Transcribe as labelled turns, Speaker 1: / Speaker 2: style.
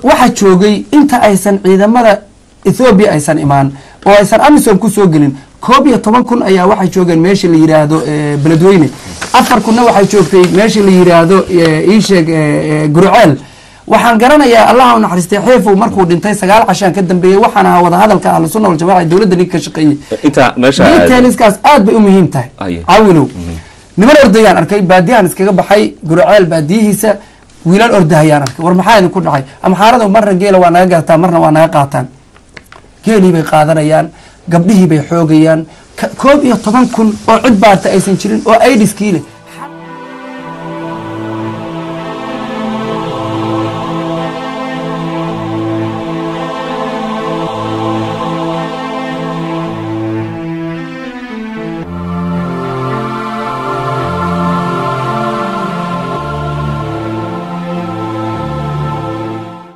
Speaker 1: waxaa joogay inta aysan ciidamada ethoobiya aysan imaan oo aysan amisom kusoo gelin koob iyo toban kun ayaa waxay joogeen meesha la yiraahdo eh, beledweyne afar kunna waxay joogtay meesha la yiraahdo eh, iisheeg eh, eh, gurceel waxaan garanayaa allaha u naxariistay xeefow markuu dhintay sagaal cashaan ka dambeeyey waxaan ahaa wadahadalka ahlu sunna waljamaca ee dowladda ninka ka shaqeeyey
Speaker 2: inta meesha aad-
Speaker 1: detailskaas aad bay u muhiim tahay
Speaker 2: Aye.
Speaker 1: caawilow niman ordayaan arkay baadiyahan iskaga baxay gurceel baadiyihiisa wiilal ordahayaan arkay war maxaa idinku dhacay amxaarada marna geela waa naga gataan marna waa naga qaataan geelii bay qaadanayaan gabdhihii bay xoogayaan ka- koob iyo toban kun oo cid baarta aysan jirin oo aidiskii leh